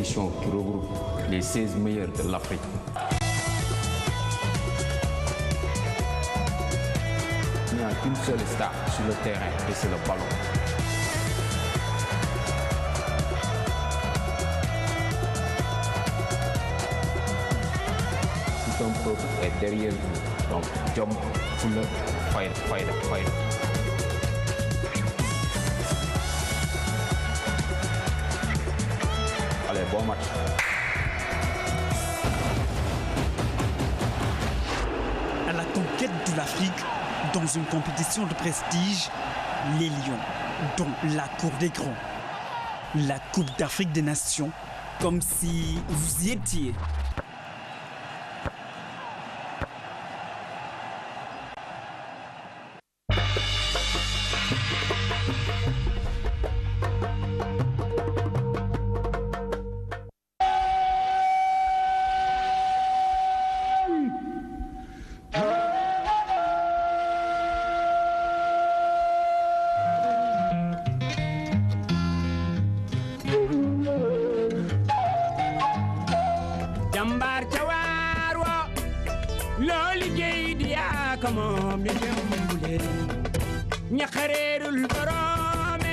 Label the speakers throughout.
Speaker 1: compétition qui regroupe les 16 meilleurs de l'Afrique. Il n'y a qu'une seule star sur le terrain et c'est le ballon. Tout un peuple est derrière vous. Donc, Jom, Fuller, Fire, Fire, Fire. Allez, bon match.
Speaker 2: À la conquête de l'Afrique, dans une compétition de prestige, les Lions, dont la Cour des Grands, la Coupe d'Afrique des Nations, comme si vous y étiez.
Speaker 3: jàmbaar ca waar wa loo liggéey di yaa ko moom di jëmbule ñaxareerul boroome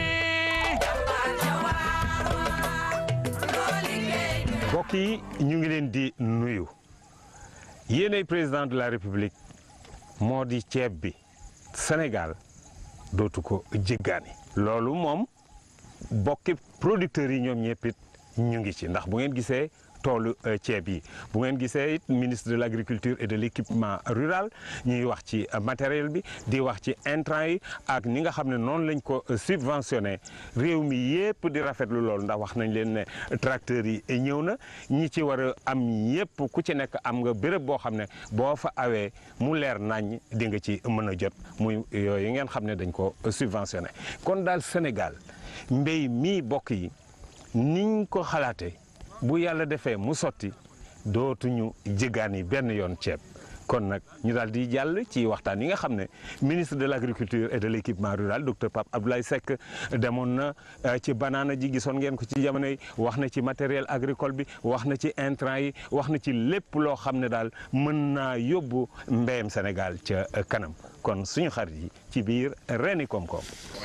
Speaker 4: mbokk yi ñu ngi leen di nuyu yéenay président de la république moo di ceeb bi Sénégal dootu ko jéggaani loolu moom bokki producteurs yi ñoom ñëpp it ñu ngi ci ndax bu ngeen gisee toolu euh, ceeb yi bu ngeen gisee it ministre de l' agriculture et de l' équipement rural ñuy wax ci euh, matériel bi di wax ci intrant yi ak ni nga xam ne noonu lañ ko euh, subventionné réew mi yépp di rafetlu loolu ndax wax nañ leen ne tracteurs yi ñëw na ñi ci war a am yépp ku ci nekk am nga béréb boo xam ne boo fa awee mu leer nañ di nga ci mën a jot muy yooyu ngeen xam ne dañ ko subventionné kon daal Sénégal mbéy mii bokk yi niñ ko xalaatee bu yàlla defee mu sotti dootuñu jéggaani benn yoon ceeb kon nag ñu daal di jàll ci waxtaan yi nga xam ne ministre de l' agriculture et de l' équipement rural docteur Pape Abdoulaye Seck demoon na ci banaana ji gisoon ngeen ko ci jamono yi wax na ci matériel agricole bi wax na ci intrant yi wax na ci lépp loo xam ne daal mën naa yóbbu mbéyam Sénégal ca kanam kon suñu xarit yi ci biir reeni koom-koom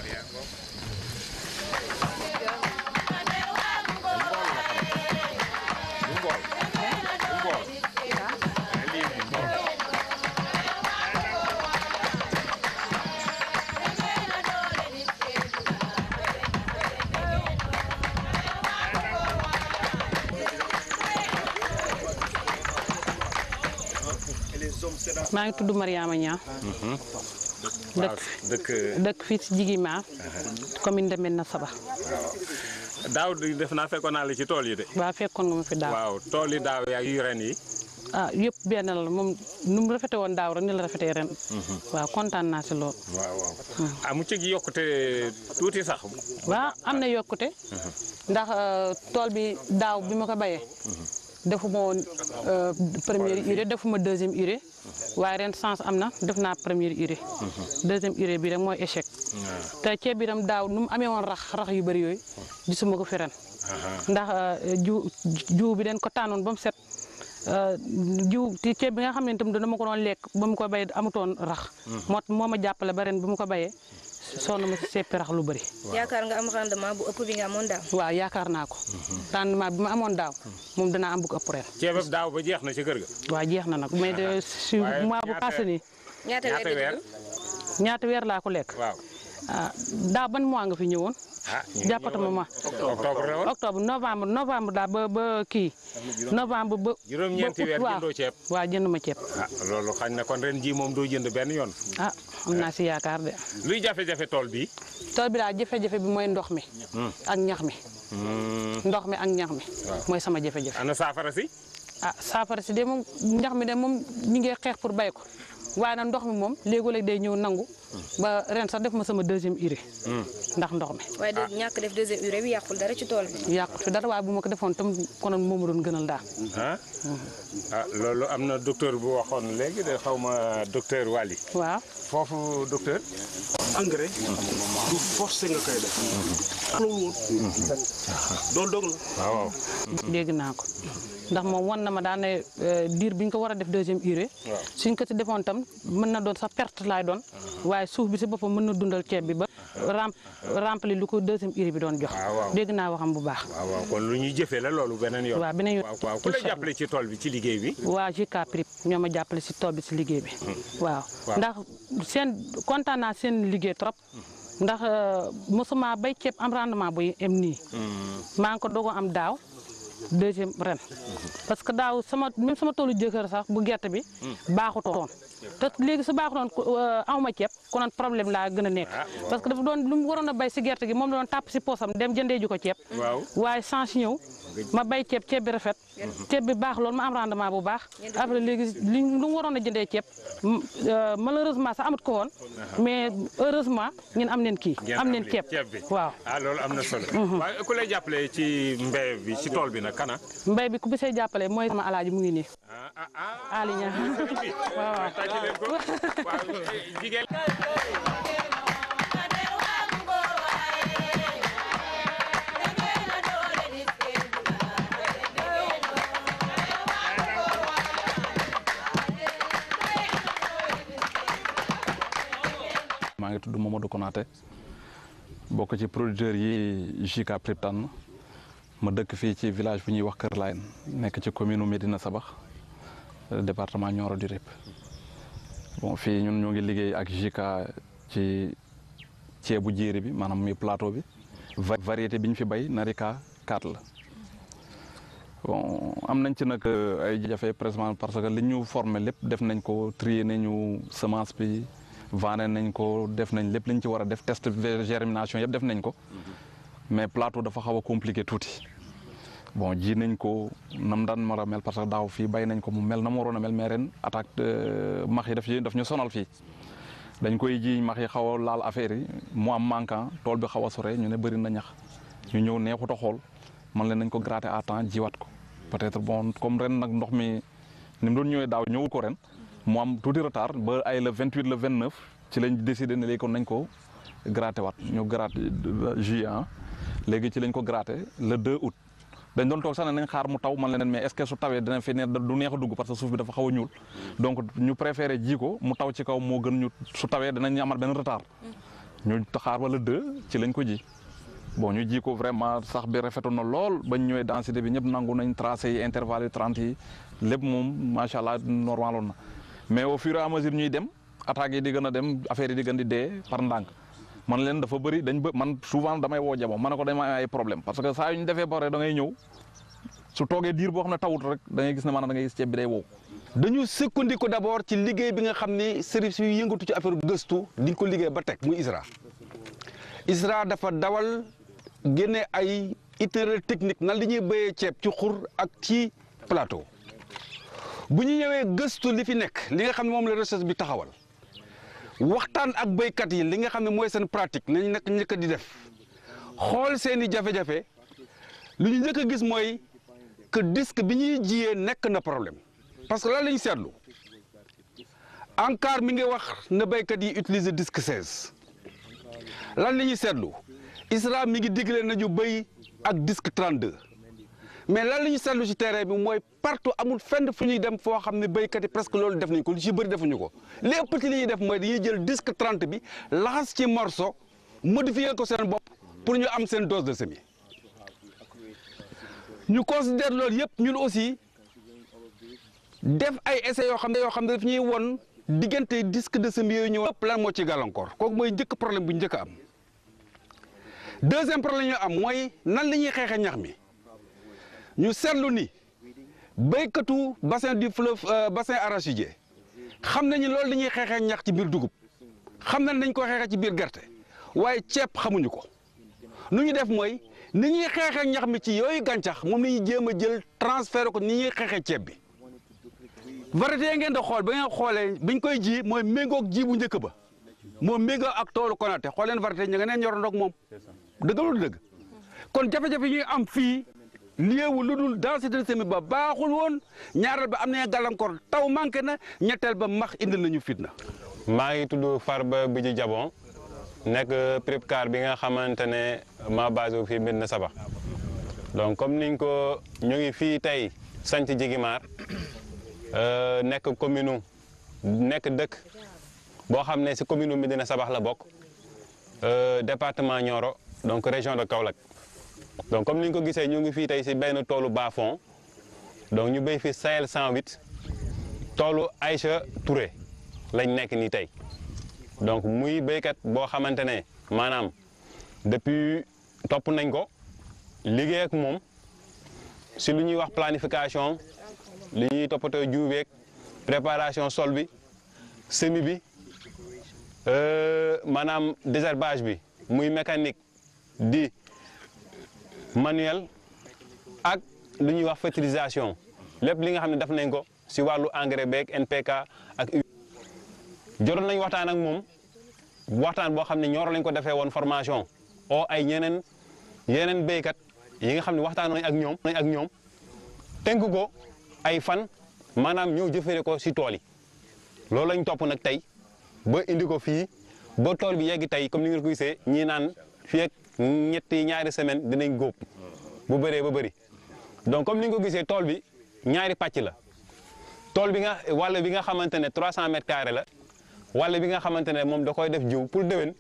Speaker 5: maa ngi tudd Mariama Niang
Speaker 4: waaw dëkk
Speaker 5: dëkk fii ci Jigima commune de Medina Saba
Speaker 4: daaw di def naa fekkoon naa la ci tool yi de.
Speaker 5: waaw fekkoon nga ma fi daaw
Speaker 4: waaw tool yi daaw yaa yu ren yi.
Speaker 5: ah yëpp benn la moom nu mu rafete woon daaw rek ni la rafetee ren waaw kontaan naa si lool
Speaker 4: waaw waaw ah mu ci yokkute tuuti sax.
Speaker 5: waaw am na yokkute ndax euh, tool bi daaw bi ma ko bayee defuma woon euh, première urée defuma deuxième urée waaye ren sens am na def naa première urée deuxième urée bi rek mooy échec te ceeb bi tam daaw nu mu amee woon rax rax yu bëri yooyu gisuma ko fi ren ndax euh, jiw jiw bi den ko tànnoon ba mu set jiw ci ceeb bi nga xam ne itam dama ko doon lekk ba mu ko bay amutoon rax moo moo ma jàppale ba ren bi mu ko bayee sonn ma si seppi rax lu bëri
Speaker 6: yaakaar nga am rendement bu ëpp bi nga amoon daaw.
Speaker 5: waaw yaakaar naa ko rendement bi ma amoon daaw moom danaa am bu ko ëpp ren
Speaker 4: ceebab daaw ba jeex na ci kër ga.
Speaker 5: waaw jeex na nag mais de si
Speaker 4: Waaye
Speaker 5: mois bu
Speaker 4: ñaata-
Speaker 5: passé nii
Speaker 6: ñaata weer
Speaker 4: ñaata
Speaker 6: di
Speaker 4: weer.
Speaker 6: dugg?
Speaker 5: ñaata weer laa ko lekk
Speaker 4: waaw.
Speaker 5: ah daaw ban mois nga fi ñëwoon
Speaker 4: ah ñu ngi
Speaker 5: jàppatuma
Speaker 4: ñëwoon
Speaker 5: ma
Speaker 4: octobre la woon.
Speaker 5: octobre novembre novembre daal ba ba kii novembre ba
Speaker 4: juróom-ñeenti
Speaker 5: ba
Speaker 4: weer
Speaker 5: août, waaw.
Speaker 4: jëndoo ceeb.
Speaker 5: waaw jënd ma ceeb
Speaker 4: ah loolu xañ na kon ren ji moom doo jënd benn yoon.
Speaker 5: ah am naa si yaakaar de
Speaker 4: luy jafe-jafe tool bi.
Speaker 5: tool bi daal jafe-jafe bi mooy ndox mi ak ñax mi ndox mi ak ñax mi mooy sama jafe-jafe
Speaker 4: ana saafara si.
Speaker 5: ah saafara si de moom ñax mi de moom ñu ngi xeex pour bay ko waaye nag ndox mi moom léegoo-léeg day ñëw nangu ba ren sax def ma sama deuxième urée ndax ndox mi
Speaker 6: waaye de ñàkk def deuxième urée bi yàqul dara ci tool bi.
Speaker 5: yàqut fi dara waaye bu ma ko defoon tam konoon moo ma doon gënal daal
Speaker 4: ah ah loolu am na docteur bu waxoon léegi de xaw ma docteur Waly
Speaker 5: waaw
Speaker 4: foofu docteur
Speaker 7: engrais du forcé nga koy def loolu woon loolu dog la
Speaker 4: waaw waaw
Speaker 5: dégg naa ko ndax moom wan na ma daan ne euh, diir bi ñu ko war a def deuxième urée suñ ko ci defoon tam mën na doon sax perte laay doon waaye suuf bi si boppam mën na dundal ceeb bi ba rem rempli lu ko deuxième urée bi doon jox
Speaker 4: waaw waaw.
Speaker 5: dégg naa waxam bu baax
Speaker 4: waaw waaw kon lu ñuy jëfee la loolu beneen yoon
Speaker 5: waaw beneen yoon
Speaker 4: waaw waaw ku la
Speaker 5: incha allah.
Speaker 4: jàppale ci tool bi ci liggéey bi
Speaker 5: waa JK Prip ñoo ma jàppale si tool bi si liggéey bi waaw ndax seen kontaan naa seen liggéey trop ndax euh, mosuma bay ceeb am rendement bu em nii maa ngi ko dogo am daaw deuxième ren parce que daaw sama même sama toolu jëkkër sax bu gerte bi baaxutoon te léegi su baaxutoon awma ceeb konoon problème laa gën a nekk parce que dafa doon lu mu waroon a bay si gerte gi moom la doon tàpp si poosam dem jëndee ju ko ceeb
Speaker 4: waaw
Speaker 5: waaye change ñëw ma bay ceeb ceeb bi rafet ceeb bi baax loolu ma am rendement bu baax après léegi li lu mu waroon a jëndee ceeb m- euh, malheureusement sax amat ko woon mais heureusement ñun am neen kii
Speaker 4: ngeen
Speaker 5: am neen
Speaker 4: li-
Speaker 5: ceeb
Speaker 4: bi
Speaker 5: waaw
Speaker 4: ah loolu am na solo waaye ku lay jàppale ci mbéy bi ci tool bi nag kana
Speaker 5: mbay bi ku bi say jàppale mooy sama alaaji mu ngi nii
Speaker 4: ah ah ah
Speaker 5: Ali Niang
Speaker 4: sëriñ bi
Speaker 5: waaw waaw.
Speaker 4: tàcc leen ko waaw jigéen
Speaker 8: maa ngi tudd Mamadou Konaté bokk ci producteurs yi JK Prip tànn ma dëkk fii ci village bu ñuy wax Kër Layen nekk ci commune Médina Sabax euh, département Nioro du Rip bon fii ñun ñoo ngi liggéey ak JK ci ceebu jéeri bi maanaam muy plateau bi va- variété bi ñu fi bay Narika 4 la bon am nañ ci nag euh, ay jafe présentement parce que li ñu formé lépp def nañ ko trier nañu semence bi vanné nañ ko def nañ lépp li ñu ci war a def test de germination yëpp def nañ ko mais plateau dafa xaw a compliqué tuuti bon ji nañ ko nam daan mar a mel parce que daaw fii bay nañ ko mu mel na mu waroon a mel mais ren attaque de max yi daf ñu daf ñu sonal fii dañ koy ji max yi xaw a laal affaire yi mu am manquant tool bi xaw a sore ñu ne bëri na ñax ñu ñëw neexut a xool man leen nañ ko gratter à temps jiwaat ko peut-être bon comme ren nag ndox mi ni mu doon ñëwee daaw ñëwul ko ren mu am tuuti retard ba ay le 28 le 29 ci lañ décidé ne léegi kon nañ ko gratter waat ñu gratter juillet ah léegi ci lañ ko gratter le 2 août dañ doon toog sax ne nañ xaar mu taw man leen mais est-ce que su tawee dina fi ne du neex a dugg parce que suuf bi dafa xaw a ñuul donc ñu préféré ji ko mu taw ci kaw moo gën ñu su tawee dinañ amat benn retard ñu xaar wala deux ci lañ ko ji bon ñu ji ko vraiment sax bi rafetoon na lool bañ ñëwee densité bi ñëpp nangu nañ tracé yi intervalle yi 30 yi lépp moom macha allah normaloon na mais au fur et à mesure ñuy dem attaques yi di gën a dem affaire yi di gën di dee par ndànk man leen dafa bëri dañ bë man souvent damay woo jabo ma ne ko dama am ay problème parce que saa yu ñu defee ba pare da ngay ñëw su toogee diir boo xam ne tawut rek da ngay gis ne maanaam da ngay gis ceeb bi day wow.
Speaker 9: dañu sukkandiku d'abord ci liggéey bi nga xam ni service yu yëngatu ci affaire gëstu di ko liggéey ba teg muy ISRA ISRA dafa dawal génne ay itinéraire technique nan li ñuy béyee ceeb ci xur ak ci plateau bu ñu ñëwee gëstu li fi nekk li nga xam ne moom la recherche bi taxawal waxtaan ak béykat yi li nga xam ne mooy seen pratique nañ nekk njëkk di def xool seen i jafe-jafe lu ñu njëkk a gis mooy que disque bi ñuy jiyee nekk na problème parce que lan la ñu seetlu ANCAR mi ngi wax na béykat yi utiliser disque 16 lan la ñuy seetlu ISRA mi ngi digle nañu béy ak disque 32 mais lan la ñuy seetlu ci terrain bi mooy partout amul fenn fu ñuy dem foo xam ne béykat yi presque loolu def nañ ko lu ci bëri defuñu ko li ëpp ci li ñuy def mooy dañuy jël disque 30 bi laxas ci morceau modifier ko seen bopp pour ñu am seen dose de semis ñu considère loolu yëpp ñun aussi def ay essais yoo xam ne yoo xam ne daf ñuy won diggante disque de semis yooyu ñëw ëpp lan moo ci gàllankoor kooku mooy njëkk problème bu njëkk a am deuxième problème ñu am mooy nan la ñuy xeexee ñax mi ñu seetlu ni béykatu bassin du fleuve bassin arachidier xam nañu loolu dañuy xeexee ñax ci biir dugub xam nañ dañ ko xeexee ci biir gerte waaye ceeb xamuñu ko nu ñu def mooy ni ñuy xeexee ñax mi ci yooyu gàncax moom la ñuy jéem a jël transféré ko ni ñuy xeexee ceeb bi variété yi ngeen di xool ba ngeen xoolee biñ koy ji mooy méngoog ji bu njëkk ba moo méngoo ak toolu Konaté xool leen variété ña nga neen ñor ndoog moom dëgg lu dëgg kon jafe-jafe yi ñuy am fii liewu lu dul densité semis ba baaxul woon ñaareel ba am na gàllankoor taw manqué na ñetteel ba max indil nañu fitna.
Speaker 10: maa ngi tudd Farba Bidji Jabon nekk prépcar bi nga xamante ne ma basé wu fii Médina Sabakh donc comme niñ ko ñu ngi fii tey sanc Jigimar nekk commune nekk dëkk boo xam ne si commune Médina Sabakh la bokk département Nioro donc région de Kaolack donc comme ni ñu ko gisee ñu ngi fii tey si benn toolu bas-fond donc ñu béy fi Sahel 108 toolu Aïcha Touré lañ nekk nii tey donc muy béykat boo xamante ne maanaam depuis topp nañ ko liggéey ak moom si lu ñuy wax planification li ñuy toppatoo jiw beeg préparation sol bi semis bi maanaam désherbage bi muy mécanique di manuel ak lu ñuy wax fertilisation lépp li nga xam ne def nañ ko si wàllu engrais beeg NPK ak jotoon nañ waxtaan ak moom waxtaan boo xam ne ñooro lañ ko defee woon formation o ay ñeneen yeneen béykat yi nga xam ne waxtaan nañ ak ñoom nañ ak ñoom tënk ko ay fan maanaam ñëw jëfere ko si tool yi loolu lañ topp nag tey ba indi ko fii ba tool bi yegg tey comme ni ngeen ko gisee ñii naan fii ak ñetti ñaari semaine dinañ góob bu bëree ba bëri donc comme ni nga ko gisee tool bi ñaari pàcc la tool bi nga wàll bi nga xamante ne 300 mètres carrés la wàll bi nga xamante ne moom da koy def jiw pour déwén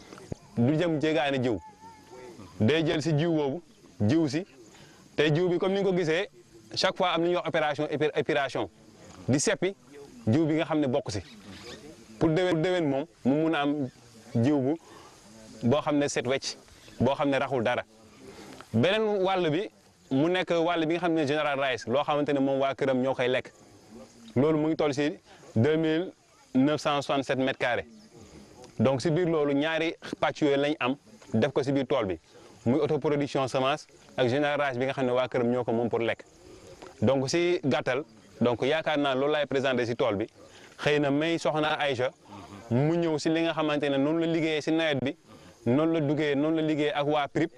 Speaker 10: du jëm jéegaane jiw day jël si jiw boobu jiw si te jiw bi comme ni nga ko gisee chaque fois am na ñuy wax opération épiration di seppi jiw bi nga xam ne bokk si pour déwén pour déwén moom mu mun a am jiw bu boo xam ne set wecc boo xam ne raxul dara beneen wàll bi mu nekk wàll bi nga xam ne général rice loo xamante ne moom waa këram ñoo koy lekk loolu mu ngi toll si deux mille 967 mètres carrés donc si biir loolu ñaari pàcc yooyu lañ am def ko si biir tool bi muy autoproduction semence ak générage bi nga xam ne waa këram ñoo ko moom pour lekk donc si gàttal donc yaakaar naa loolu laay présenté si tool bi xëy na may soxna Aïcha mu ñëw si li nga xamante ne noonu la liggéeyee si nawet bi noonu la duggee noonu la liggéeyee ak waa PRIP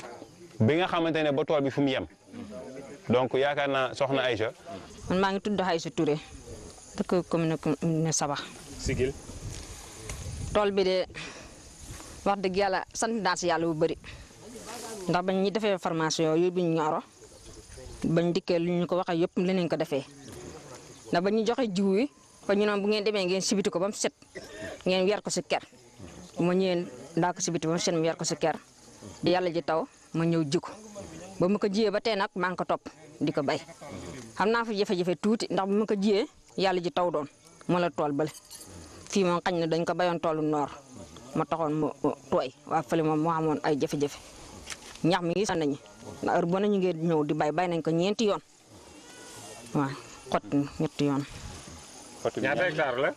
Speaker 10: bi nga xamante ne ba tool bi fu mu yem donc yaakaar naa soxna Aïcha.
Speaker 11: man maa ngi tudd Aïcha Touré. dëkk commune ne Sabakh.
Speaker 10: Sigil.
Speaker 11: tool bi de wax dëgg yàlla sant naa si yàlla bu bëri ndax bañ ñi defee formation yooyu bi ñu ñoro bañ dikkee lu ñu ko waxee yëpp leneen ko defee ndax bañ ñu joxe jiw yi fa ñu noon bu ngeen demee ngeen sibiti ko ba mu set ngeen weer ko si ker ma ñëwee ndaa ko sibiti ba mu set mu weer ko si ker yàlla ji taw ma ñëw ji ko ba ma ko jiyee ba tey nag maa ngi ko topp di ko bay xam naa fa jafe-jafe tuuti ndax bu ma ko jiyee yàlla ji taw doon moo la tool bale fii moom xañ na dañ ko bayoon toolu noor ma taxoon mu tooy waa fële moom moo amoon ay jafe-jafe ñax mi ngi sant nañu ndax heure boo ñu ngi ñëw di bay bay nañ ko ñeenti yoon waaw xott ñetti yoon.
Speaker 4: ñaata hectare la.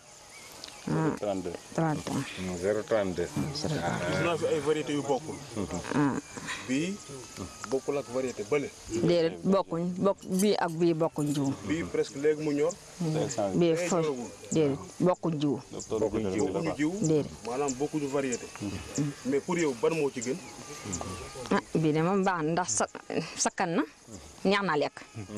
Speaker 11: 32 30
Speaker 4: 032.
Speaker 7: gis naa fi ay variété yu bokkul. bii bokkul ak variété bële.
Speaker 11: déedéet bokkuñ bokk bii ak bii bokkuñ jiw.
Speaker 7: bii presque léegi mu ñor.
Speaker 11: bii fa déedéet bokkuñ jiw.
Speaker 7: bokkuñ jiw bokkuñu jiw.
Speaker 11: déedéet
Speaker 7: maanaam bokkuñu variété. mais pour yow ban moo ci gën.
Speaker 11: ah bii de moom baax na ndax sa sakkan na ñaax naa lekk.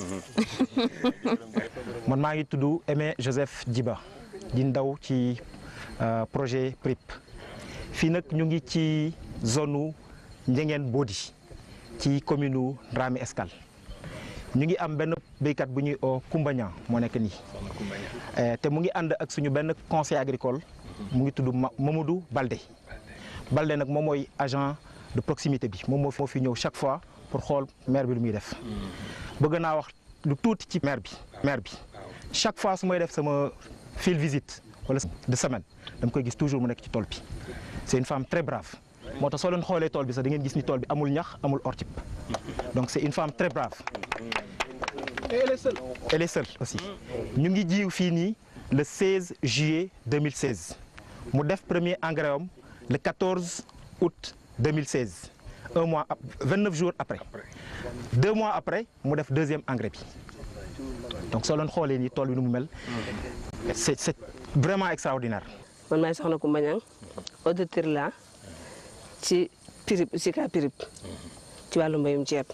Speaker 12: man maa ngi tudd Aimé Joseph Djiba di ndaw ci projet PRIP fii nag ñu ngi ci zone nu Ndiéngène Bodi ci commune nu Dramé Escale ñu ngi am benn béykat bu ñuy oo Koumba Niang moo nekk nii te mu ngi ànd ak suñu benn conseil agricole mu ngi tudd Mamadou Balde Balde nag moom mooy agent de proximité bi moom moo fi ñëw chaque fois pour xool maire bi lu muy def bëgg naa wax lu tuuti ci maire bi maire bi chaque fois su may def sama field visite wala de semaine dama koy gis toujours mu nekk ci tool bi c'est une femme très brave moo tax soo leen xoolee tool bi sax da ngeen gis ni tool bi amul ñax amul ortip donc c'est une femme très brave et elle est seule elle est seule aussi ñu ngi jiw fii nii le 16 juillet 2016 mu def premier engrais am le 14 août 2016 un mois 29 jours après deux mois après mu def deuxième engrais bi donc soo leen xoolee ni tool bi nu mu mel c'est c'est vraiment extraordinaire.
Speaker 13: man maay soxna Koumba Niang auditeur la ci PIRIP Sika PIRIP ci wàllu mbayum ceeb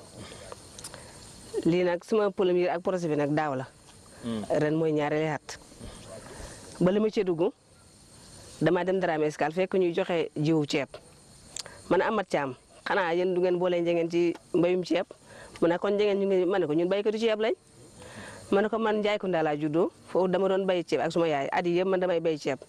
Speaker 13: lii nag suma premier ak projet bi nag daaw la ren mooy ñaareeli at ba li ma cee dugg damaa dem Dramé Escale fekk ñuy joxe jiwu ceeb man amat caam xanaa yéen du ngeen boole njëngeen ci mbayum ceeb mu ne kon njëngeen ñu ngi ma ne ko ñun baykatu ceeb lañ ma ne ko man Njaay Kunda laa juddoo foofu dama doon bay ceeb ak suma yaay at yii yëpp man damay bay ceeb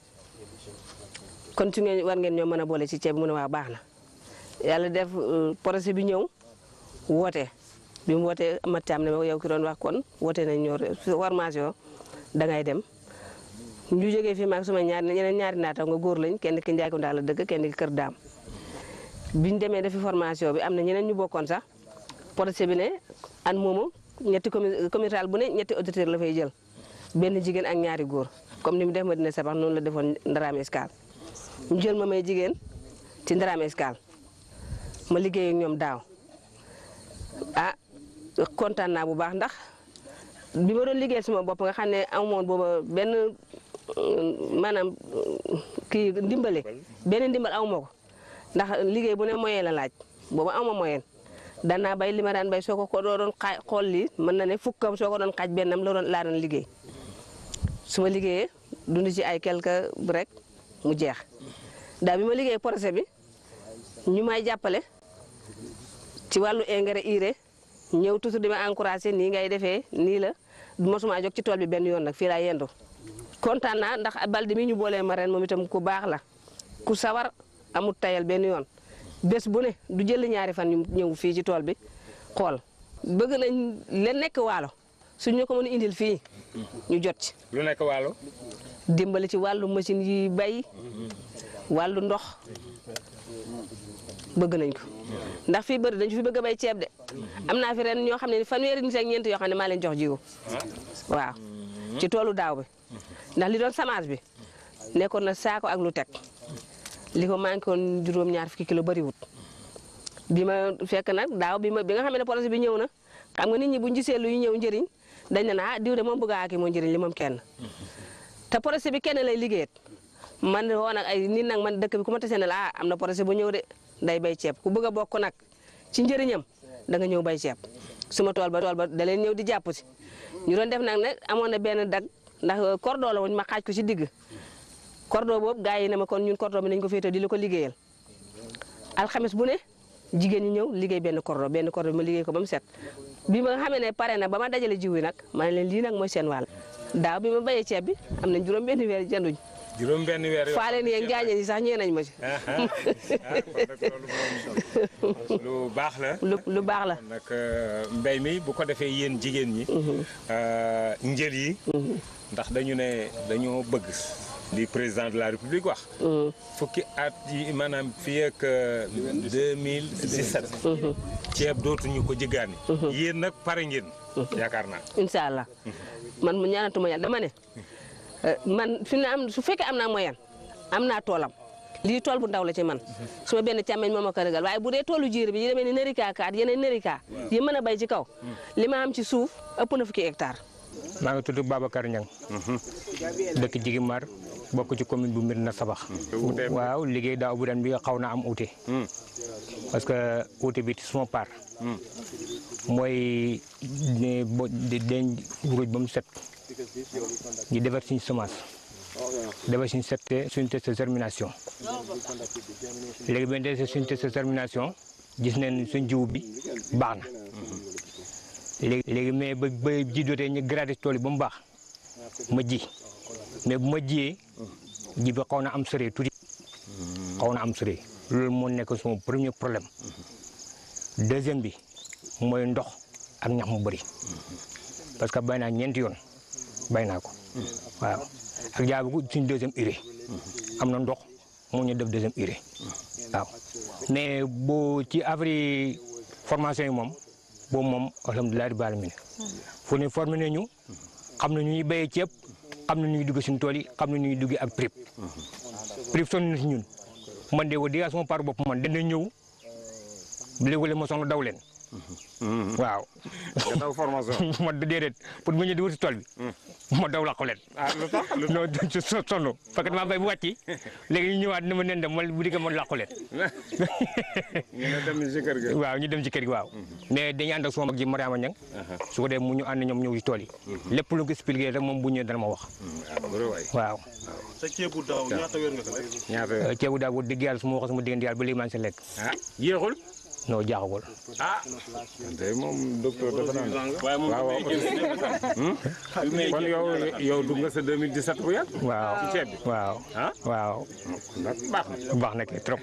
Speaker 13: kon su ngeen war ngeen ñoo mën a boole ci ceeb mu ne waa baax na yàlla def projet bi ñëw woote bi mu wootee amat caam ne ma yow ki doon wax kon woote nañ ñoo formation dangay dem ñu jógee fii maag suma ñaari ñeneen ñaari naata nga góor lañ kenn ki Njaay Kunda la dëgg kenn ki Kër Daam biñ demee defi formation bi am na ñeneen ñu bokkoon sax projet bi ne an moomu ñetti commu communal bu ne ñetti auditeur la fay jël benn jigéen ak ñaari góor comme ni mu def ma dina sabax noonu la defoon Ndaraame Escale ñu jël ma may jigéen ci Ndaraame Escale ma liggéey ak ñoom daaw ah kontaan naa bu baax ndax bi ma doon liggéey suma bopp nga xam ne amoon booba benn maanaam kii ndimbale benn ndimbal aw ma ko ndax liggéey bu ne moyen la laaj booba aw ma moyen danaa bay li ma daan bay soo ko ko doon xaaj xool lii mën na ne fukkam soo ko doon xaaj bennam la doon laa doon liggéey su ma liggéeyee dund ci ay quelque rek mu jeex daa bi ma liggéey projet bi ñu may jàppale ci wàllu engrais urée ñëw toujours di ma encouragé nii ngay defee nii la mosuma jóg ci tool bi benn yoon nag fii laa yendu kontaan naa ndax baldi mi ñu boolee ma ren moom itam ku baax la ku sawar amut tayal benn yoon bés bu ne du jël ñaari fan ñu ñëw fii ci tool bi xool bëgg nañ leen nekk waalo suñ ñu ko mën a indil fii ñu jot ci
Speaker 4: lu nekk waalo
Speaker 13: dimbali ci wàllu machine yi bay wàllu ndox bëgg nañ ko ndax fii bëri dañ fi bëgg a bay ceeb de am naa fi ren ñoo xam ne fanweeri nit ak ñeent yoo xam ne maa leen jox jiwu waaw ci toolu daaw bi ndax li doon semence bi nekkoon na saako ak lu teg li ko manqué woon juróom-ñaar fukki kilo bëriwut bi ma fekk nag daaw bi ma bi nga xam ne projet bi ñëw na xam nga nit ñi buñ gisee luy ñëw njëriñ dañ ne ah diw de moom bëgg a aki moo njëriñ li moom kenn te projet bi kenn lay liggéeyat man woo nag ay nit nag man dëkk bi ku ma tasee ne la ah am na projet bu ñëw de day bay ceeb ku bëgg a bokk nag ci njëriñam da nga ñëw bay ceeb suma tool ba tool ba da leen ñëw di jàpp si ñu doon def nag ne amoon na benn dag ndax cordon la woon ma xaaj ko ci digg cordon boobu gars yi ne ma kon ñun cordon bi nañ ko féetee di la ko liggéeyal alxames bu ne jigéen ñi ñëw liggéey benn cordon benn cordon bi ma liggéey ko ba mu set bi ma xamee ne pare na ba ma dajale jiw yi nag ma ne leen lii nag mooy seen wàll daaw bi ma béyee ceeb bi am nañ juróom benn weer jënduñ
Speaker 4: juróom benn weer yoo
Speaker 13: faale ni gaañe yi sax ñee nañ ma ci
Speaker 4: lu baax la
Speaker 13: lu lu baax la
Speaker 4: nag mbéy mi bu ko defee yéen jigéen ñi njël yi ndax dañu ne dañoo bëgg li président de la république wax fukki at yi maanaam fii ak 2017 ceeb dootuñu ko jëggaani yéen nag pare ngeen yaakaar naa
Speaker 13: incha allah man mu ñaanatuma yàlla dama ne man fi na am su fekkee am naa moyen am naa toolam lii tool bu ndaw la ci man su ma benn càmmeñ moo ma ko régal waaye bu dee toolu jiir bi yi demee ni nërika kaat yeneen nërika yi mën a bay ci kaw li ma am ci suuf ëpp na fukki hectare
Speaker 14: maa ngi tudd Babacar Niang dëkk Jigimar bokk ci commune bu Médina Sabax waaw liggéey daaw bu ren bi xaw na am uute parce que uute bi ci suma part mooy ne bo di deñ ruuj ba mu set di defar suñu semence defar suñu sette suñu test de germination léegi ba defee suñu test de germination gis nañ suñ jiw bi baax na léegi léegi mais ba ba ji dootee ñu gradé tool yi ba mu baax ma ji mais bu ma jiyee ji bi xaw na am sëree tuuti xaw na am sëree loolu moo nekk sama premier problème deuxième bi mooy ndox ak ñax mu bëri parce que bay naa ñeenti yoon bay naa ko waaw ak jaabi ko suñ deuxième urée am na ndox moo ñu def deuxième urée waaw mais boo ci affaire formation yi moom boobu moom alhamdulilah rabbil alamin fu ne formé nañu xam na ñu ñuy béyee ceeb xam na ñuy dugg suñu tool yi xam na ñuy duggee ak prix prix sonn na si ñun man de wa diga sama par bopp man dana ñëw léegi ma soxla daw leen waaw.
Speaker 4: nga daw formation.
Speaker 14: ma déedéet pour bu ñu di wuti tool bi. ma daw laqu leen.
Speaker 4: ah lu tax lu
Speaker 14: non ci so sonn parce que damaa bay bu wàcci léegi ñu ñëwaat ni ma nen dem ma bu diggee ma laqu leen.
Speaker 4: ñu ne dem ci kër gi.
Speaker 14: waaw ñu dem ci kër gi waaw. mais dañuy ànd ak sama mag ji Mariama Niang. su ko dee mu ñu ànd ñoom ñëw ci tool yi. lépp lu ko expliqué rek moom bu ñëwee dana ma wax. waaw.
Speaker 7: sa ceebu daaw ñaata weer nga ko lekk.
Speaker 4: ñaata
Speaker 14: ceebu daaw bu dégg yàlla su ma waxee sama diggante yàlla ba léegi maa ngi sa lekk.
Speaker 4: ah yéexul.
Speaker 14: non jaaxagul.
Speaker 4: ah. tey moom docteur dafa naan.
Speaker 7: waaye moom
Speaker 4: waaw
Speaker 7: dafay génn nekk sax.
Speaker 4: kon yow yow dugg nga sa 2017 bu yàgg.
Speaker 14: waaw
Speaker 4: ci ceeb bi.
Speaker 14: waaw.
Speaker 4: ah
Speaker 14: waaw.
Speaker 4: baax na.
Speaker 14: baax na kay trop.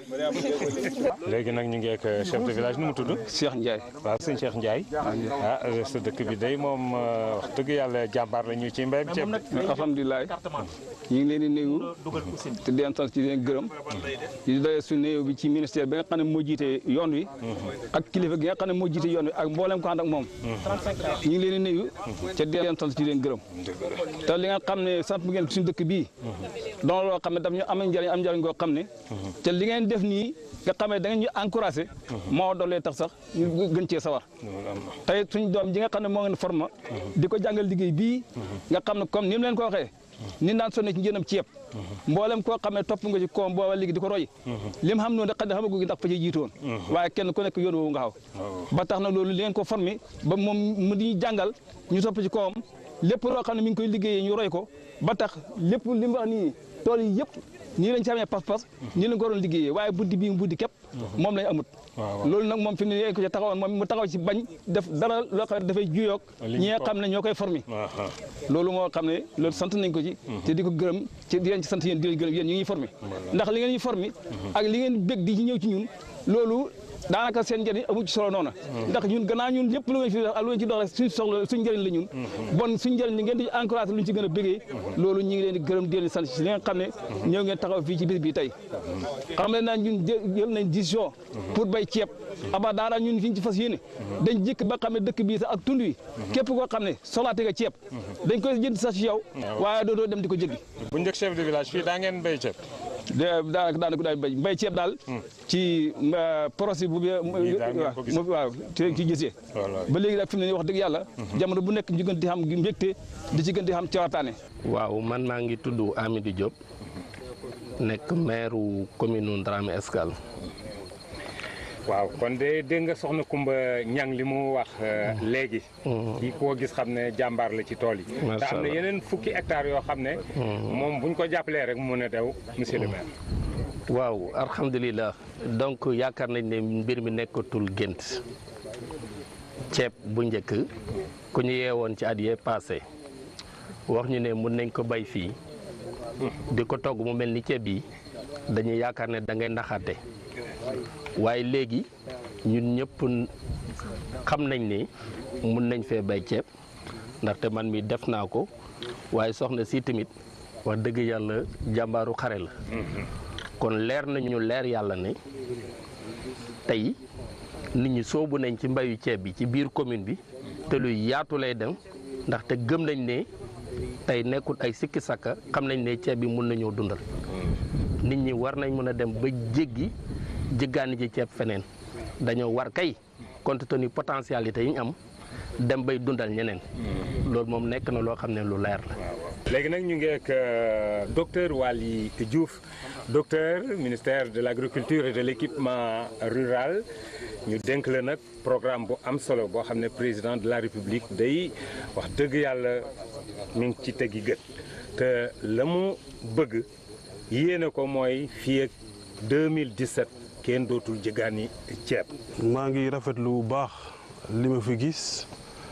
Speaker 4: léegi nag ñu ngi ak chef de village nu mu tudd.
Speaker 9: Cheikh Ndiaye.
Speaker 4: waaw sëñ Cheikh Ndiaye. ah sa dëkk bi day moom wax dëgg yàlla jàmbaar la ñu ci mbéyum ceeb bi.
Speaker 9: alhamdulilah ñu ngi leen di nuyu te di leen sant ci leen gërëm di doye su nuyu bi ci ministère bi nga xam ne moo jiite yoon wi ak kilifa gi nga xam ne moo jiite yoon wi ak mboolem ko ànd ak moom ñu ngi leen di nuyu te di leen sant ci leen gërëm te li nga xam ne sant ngeen suñu dëkk bii doon loo xam ne daf ñu am njëriñ am njëriñ goo xam ne te li ngeen def nii nga xam ne da ngeen ñu encouragé moo doolee tax sax ñu gën cee sawar tey suñ doom ji nga xam ne moo ngeen forma di ko jàngal liggéey bii nga xam ne comme ni mu leen ko waxee ni naan sonne ci njënam ceeb mboolem koo xam ne topp nga ci koom booba léegi di ko roy li mu xam noonu xam ne xamagu gi ndax fa ci jiitoon waaye kenn ku nekk yoon woowu nga xaw ba tax na loolu li ngeen ko formé ba moom mu di jàngal ñu topp ci koom lépp loo xam ne mi ngi koy liggéeyee ñu roy ko ba tax lépp li mu wax nii tool yi yëpp nii lañ ci amee pas-pas nii lañ ko waroon liggéeyee waaye buddi bii buddi képp moom lañ amut loolu nag moom fi mu ne ko ci taxawoon moom mu taxaw ci bañ def dara loo xam ne dafay juyoog ñi nga xam ne ñoo koy formé loolu moo xam ne loolu sant nañ ko ci te di ko gërëm ci di leen ci sant yéen di leen gërëm yéen ñu ngi formé ndax li ngeen ñu formé ak li ngeen bég di ci ñëw ci ñun loolu daanaka seen njëriñ amu ci solo noona ndax ñun gannaaw ñun lépp lu ngeen fi def ak lu ngeen ci dox rek suñ soxla suñ njëriñ la ñun bon suñ njëriñ li ngeen di encouragé lu ñu ci gën a bégee loolu ñu ngi leen di gërëm di leen sant ci li nga xam ne ñëw ngeen taxaw fii ci bis bi tey xam ne naa ñun jël nañ décision pour bay ceeb aba daara ñun fi ñu ci fas yéene dañ jëkk ba xam ne dëkk bii sax ak tund wi képp koo xam ne soxlaate nga ceeb dañ koy jënd sax ci yow waaye dootoo dem di ko jëggi
Speaker 4: bu njëkk chef de village fii daa ngeen béy ceeb.
Speaker 9: daanaka daanaka daal béy mbay ceeb daal ci projet bu waaw ci ci gisee ba léegi daal fi mu ne wax dëgg yàlla jamono bu nekk ñu gën di xam mbégte di ci gën di xam cawataane
Speaker 15: waaw man maa ngi tudd Amidou Diop nekk maire commune Ndramé Escale
Speaker 4: waaw kon de dégg nga soxna Kumba Ñang li mu wax léegi kii koo gis xam ne jàmbaar la ci tool yi te am na yeneen fukki hectares yoo xam ne moom buñ ko jàppalee rek mu mën a dew monsieur le maire
Speaker 15: waaw alhamdulilah donc yaakaar nañ ne mbir mi nekkatul gént ceeb bu njëkk ku ñu yeewoon ci at yee passé wax ñu ne mun nañ ko bay fii di ko togg mu mel ni ceeb yi dañuy yaakaar ne da ngay ndaxaate waaye léegi ñun ñëpp xam nañ ne mun nañ fee bay ceeb ndaxte man mi def naa ko waaye soxna si tamit wax dëgg yàlla jàmbaaru xare la kon leer nañu leer yàlla ne tey nit ñi soobu nañ ci mbayu ceeb bi ci biir commune bi te luy yaatu lay dem ndaxte gëm nañ ne tey nekkul ay sikki sakka xam nañ ne ceeb bi mun nañoo dundal nit ñi war nañ mën a dem ba jéggi jéggaani ci ceeb feneen dañoo war kay compte tenu potentialité yi ñu am dem bay dundal ñeneen loolu moom nekk na loo xam ne lu leer la
Speaker 4: léegi nag ñu ngi ak docteur Waly Diouf docteur ministère de l' agriculture et de l' équipement rural ñu dénk la nag programme bu am solo boo xam ne président de la république day wax dëgg yàlla mi ngi ci tegi gët te la mu bëgg yéene ko mooy fii ak 2017 kenn dootul jëgaani ceeb.
Speaker 7: maa ngi rafetlu bu baax li ma fi gis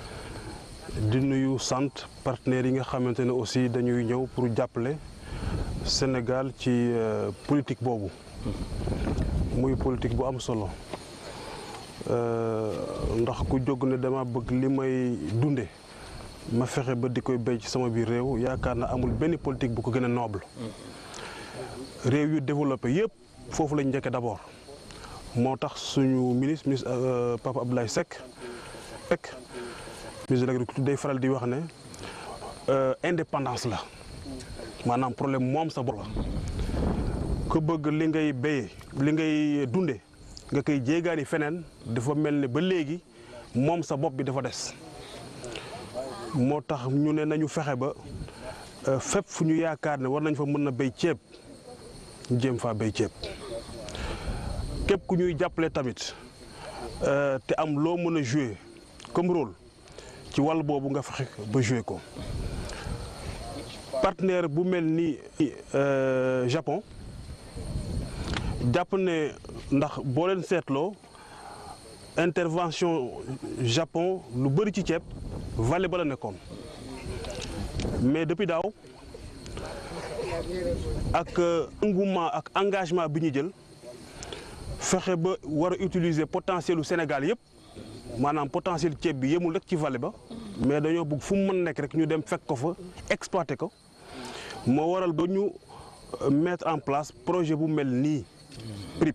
Speaker 7: di nuyu sant partenaires yi nga xamante ne aussi dañuy ñëw pour jàppale Sénégal ci politique boobu muy politique bu am solo ndax ku jóg ne dama bëgg li may dunde ma fexe ba di koy béy ci sama biir réew yaakaar na amul benn politique bu ko gën a noble réew yu développé yëpp foofu lañ njëkke d'abord moo tax suñu ministre ministre Papa Abdoulaye Seck Seck ministre de l'agriculture day faral di wax ne indépendance la maanaam problème moom sa bopp la ku bëgg li ngay béyee li ngay dunde nga koy jéegaani feneen dafa mel ne ba léegi moom sa bopp bi dafa des moo tax ñu ne nañu fexe ba fépp fu ñu yaakaar ne war nañ fa mën na béy ceeb ñu jéem faa béy ceeb képp ku ñuy jàppale tamit te am loo mën a jouer comme rôle ci wàll boobu nga fexe ba jouer ko partenaire bu mel ni Japon jàpp ne ndax boo leen seetloo intervention Japon lu bëri ci ceeb vallée ba la nekkoon mais depuis daaw ak engouement ak engagement bi ñu jël fexe ba war a utiliser potentiel u Sénégal yëpp maanaam potentiel ceeb bi yemul rek ci vallée ba mais dañoo bëgg fu mu mën nekk rek ñu dem fekk ko fa exploiter ko moo waral ba ñu mettre en place projet bu mel nii PRIP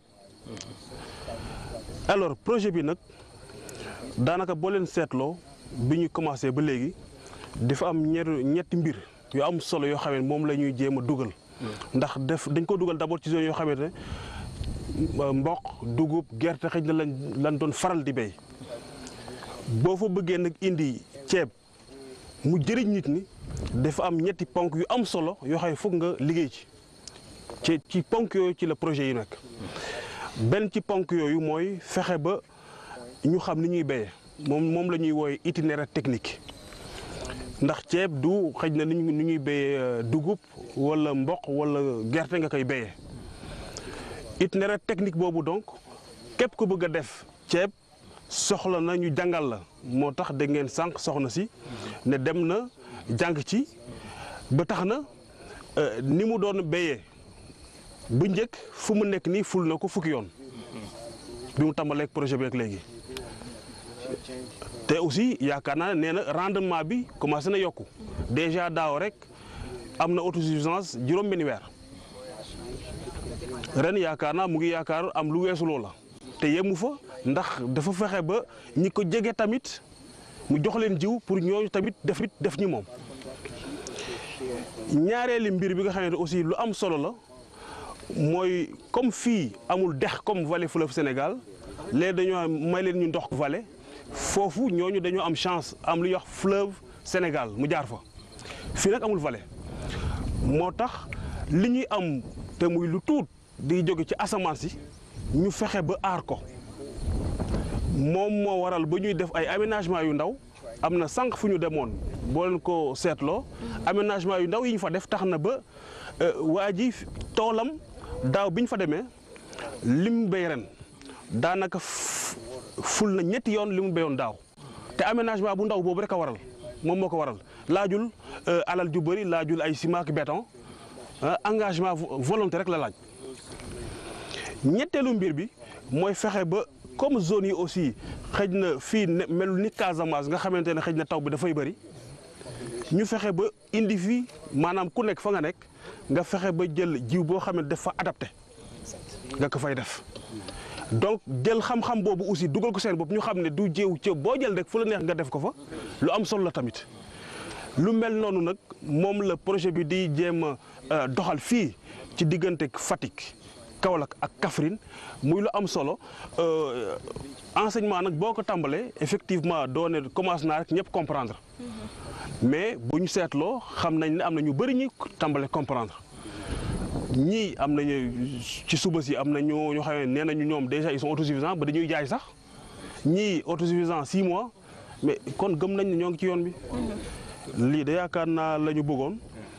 Speaker 7: alors projet bi nag daanaka boo leen seetloo bi ñu commencé ba léegi dafa am ñetti mbir yu am solo yoo xam ne moom la ñuy jéem a dugal ndax def dañ ko dugal d'abord ci zone yoo xamante ne mboq dugub gerte xëy na lañ lañ doon faral di béy boo fa bëggee nag indi ceeb mu jëriñ nit ñi dafa am ñetti ponk yu am solo yoo xam ne foog nga liggéey ci ci ci ponk yooyu ci la projet yi nekk benn ci ponk yooyu mooy fexe ba ñu xam ni ñuy béyee moom moom la ñuy wooye itinéraire technique ndax ceeb du xëj na ni ñuy béyee dugub wala mboq wala gerte nga koy béyee itinéraire technique boobu donc képp ku bëgg a def ceeb soxla na ñu jàngal la moo tax da ngeen sànq soxna si ne dem na jàng ci ba tax na ni mu doon béyee bu njëkk fu mu nekk nii ful na ko fukki yoon bi mu tàmbaleeg projet bi ak léegi te aussi yaakaar naa nee na rendement bi commencé na yokku déjà daaw rek am na autosuffisance juróom-benni weer ren yaakaar naa mu ngi yaakaar am lu weesu loola te yemu fa ndax dafa fexe ba ñi ko jege tamit mu jox leen jiw pour ñooñu tamit def def ñi moom ñaareeli mbir bi nga xamante aussi lu am solo la mooy comme fii amul dex comme vallée fleuve Sénégal léegi dañoo may leen ñu ndox vallée foofu ñooñu dañoo am chance am lu ñuy wax fleuve Sénégal mu jaar fa fii nag amul vallée moo tax li ñuy am te muy lu tuut di jóge ci asamaan si ñu fexe ba aar ko moom moo waral ba ñuy def ay aménagement yu ndaw am na sànq fu ñu demoon boo leen ko seetloo aménagement yu ndaw yi ñu fa def tax na ba waa ji toolam daaw bi ñu fa demee li mu béy ren daanaka ful na ñetti yoon li mu béyoon daaw te aménagement bu ndaw boobu rek a waral moom moo ko waral laajul alal ju bëri laajul ay ciment ak béton engagement volonté rek la laaj ñetteelu mbir bi mooy fexe ba comme zone yi aussi xëj na fii melul ni Casamance nga xamante ne xëj na taw bi dafay bëri ñu fexe ba indi fii maanaam ku nekk fa nga nekk nga fexe ba jël jiw boo xam ne dafa adapté nga ko fay def donc jël xam-xam boobu aussi dugal ko seen bopp ñu xam ne du jiw ci boo jël rek fu la neex nga def ko fa lu am solo la tamit lu mel noonu nag moom la projet bi di jéem a doxal fii ci diggante Fatick Kaolack ak Kaffrine muy lu am solo enseignement nag boo ko tàmbalee effectivement doone commence naa rek ñëpp comprendre mais bu ñu seetloo xam nañ ne am na ñu bëri ñi tàmbale comprendre ñii am nañu ci suba si am na ñoo ñoo xam ne nee nañu ñoom déjà ils sont autosuffisants ba dañuy jaay sax ñii autosuffisants six mois mais kon gëm nañ ne ñoo ngi ci yoon bi lii de yaakaar naa la ñu bëggoon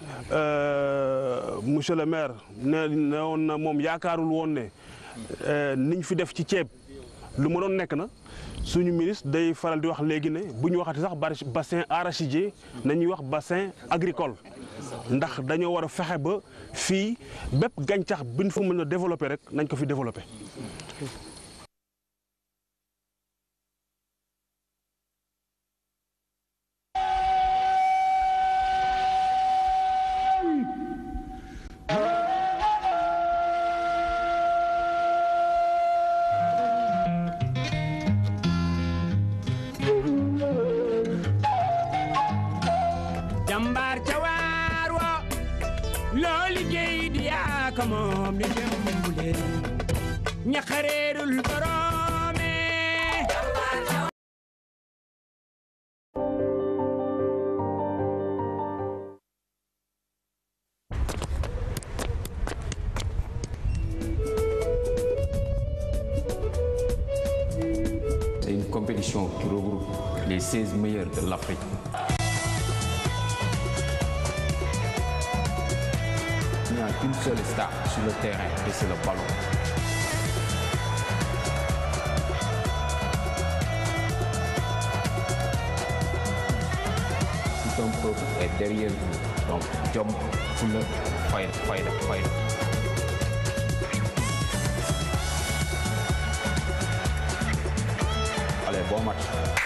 Speaker 7: monsieur le maire ne ne woon na moom yaakaarul woon ne niñ fi def ci ceeb lu ma doon nekk na suñu ministre day faral di wax léegi ne bu ñu waxati sax bassin arachidier nañuy wax bassin agricole ndax dañoo war a fexe ba fii bépp gàncax bi ñu fa mën a développer rek nañ ko fi développer.
Speaker 3: jàmbaar ca waar wa loo liggéey di yaa ko moom ni jëmbule ñaxareerul borom
Speaker 1: compétition qui regroupe les 16 meilleurs de l'Afrique. Il n'y a qu'une seule star sur le terrain et c'est le ballon. Tout un peuple est derrière vous. Donc, Jom, Fuller, Fire, Fire, Fire. Allez, bon match.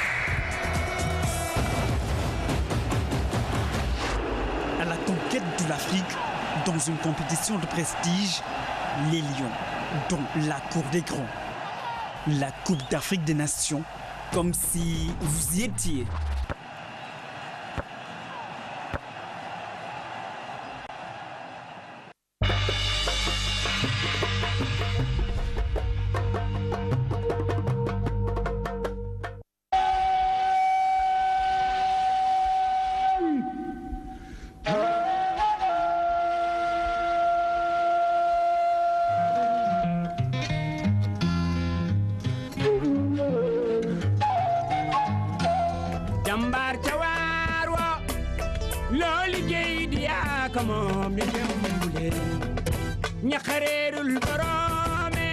Speaker 2: À la conquête de l'Afrique, dans une compétition de prestige, les Lions, dont la Cour des Grands, la Coupe d'Afrique des Nations, comme si vous y étiez.
Speaker 3: jambar ca waar wa loo liggéey di yaa ko moom di jëmbule ñaxareerul boroome